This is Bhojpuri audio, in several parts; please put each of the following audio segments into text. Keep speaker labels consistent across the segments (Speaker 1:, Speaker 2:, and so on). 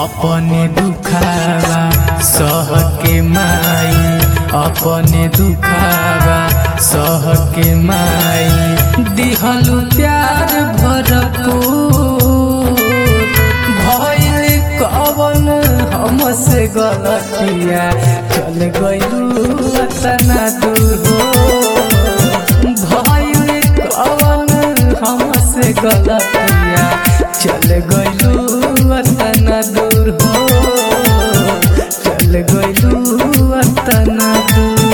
Speaker 1: अपने दुखावा सह के माई अपने दुखावा सह के माई दिहलु प्यार भरपूर भइल कवन हमसे गलतिया चल गइलू तना दूर हो भइल कवन हमसे गलतिया चल गइलू तना दूर हो चल गइलू तना दूर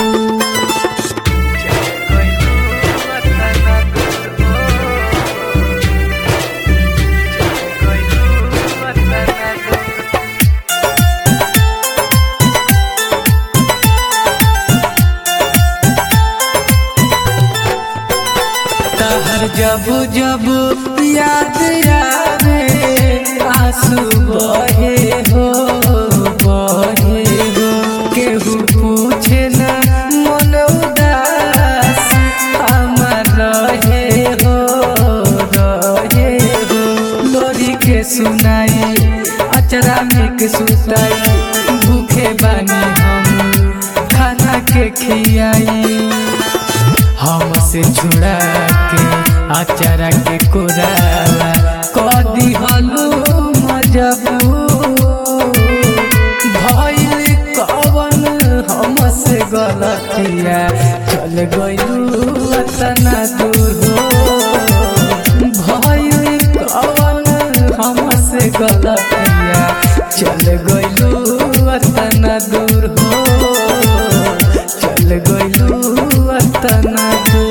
Speaker 1: तहर जब जब याद आवे आंसू बहे हो बहे हो केहू पूछे न मन उदास हमर रहे हो रहे हो लोरी के सुनाई अचरा में के सुताई भूखे बानी हम खाना के खियाई हमसे छुड़ा के आचारा के कोराला कदी हलू मजबूर भइल कवन हमसे गलतिया चल गइलू तना दूर हो भइल कवन हमसे गलतिया चल गइलू तना दूर हो चल गइलू तना दूर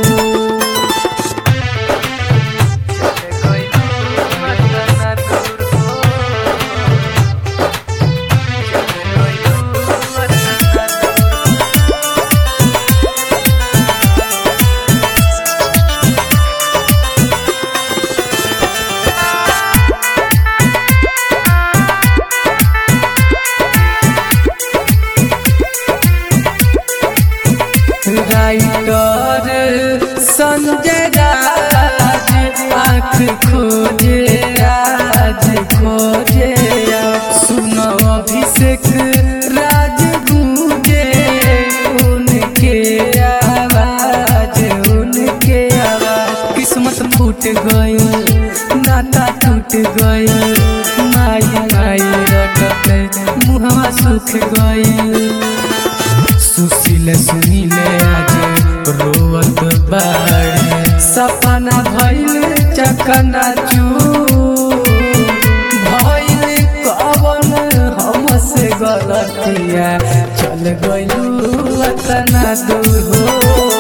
Speaker 1: राइटर संजय राज आँख खोजे राज खोजे सुनो अभिषेक राज गूंजे उनके आवाज उनके आवाज किस्मत फूट गई नाता टूट गई माई माई रटत मुहवा सुख गई सुशील सुनीले आज रोवत बाड़े सपना भइल चकना भइल कवन हमसे गलतिया चल गइलू तना दूर हो